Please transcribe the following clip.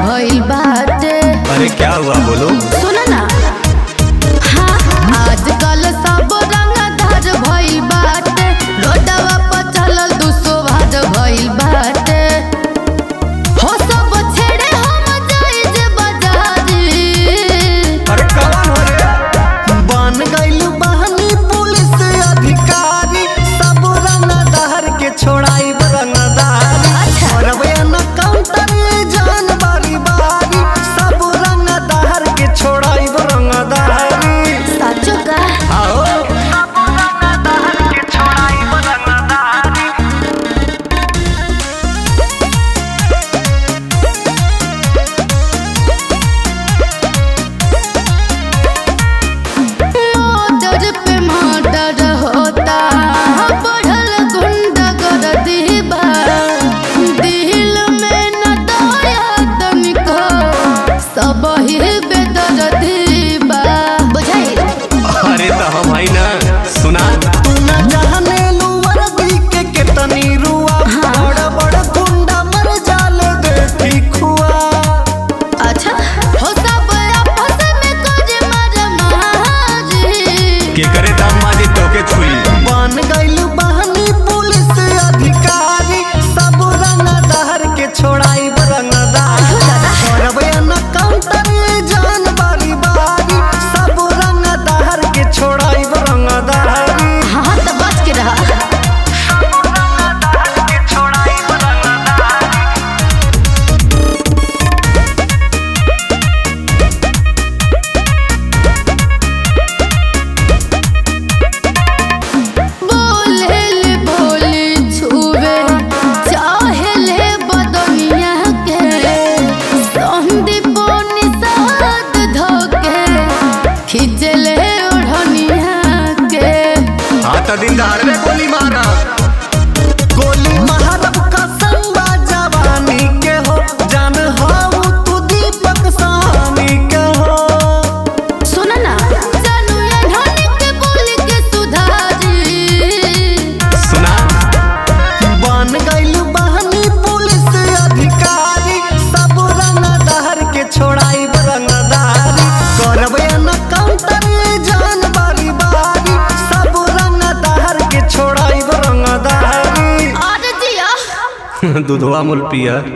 भइल बाटे अरे क्या हुआ बोलो सुनो ना हाँ आजकल सब रंगदार भइल बाटे रोडवा पर चलल दुसो भार भइल बाटे हो सब छेड़े हम जाई जे बाजारी अरे कौन हो रे बन गइल बहनी पुलिस अधिकारी सब रंगदार के छोड़ाई रंगदारी अच्छा। और वे न काउंटर जान बारी बारी सब रंगदार के छोड़ाई रंगदारी साचो का आओ सब रंगदार के छोड़ाई रंगदारी मर्डर पे मर्डर होता बढ़ल गुंडागर्दी बा दिल में न दया तनिको सब ही बेदर्दी बा बुझाई अरे तो हम है ना सुना तू न जाने लुवर दी के कितनी रुआ बड़ बड़ गुंडा मर जाले देखी खुआ अच्छा हो सब आपस में कुछ मर मारी के करे दाम माजी तोके छुई बन गइल बहनी पुलिस अधिकारी सब रंगदार के छोड़ाई रंगदार करबे न काउंटर जान बारी बारी सब रंगदार के छोड़ाई रंगदारी हाँ तो बच के रहा रंगदार के छोड़ाई रंगदारी बोले ले बोले छुवे चाहे ले बदनिया के संदीप निषाद धोके खींचे ले ओढ़निया के हाँ तो दिन दहाड़ में गोली मारा गोली महारब कसम बा जवानी के हो जान हो तू दीपक सानी के हो सुन ना जानू ये ढोनी के बोली के सुधारी सुना बन गइल बहनी पुलिस अधिकारी सब रंगदार के छोड़ाई रंगदारी करबे न काउंटर जान बारी बारी सब रंगदार के छोड़ाई रंगदारी और जिया दूधवा मुल पिया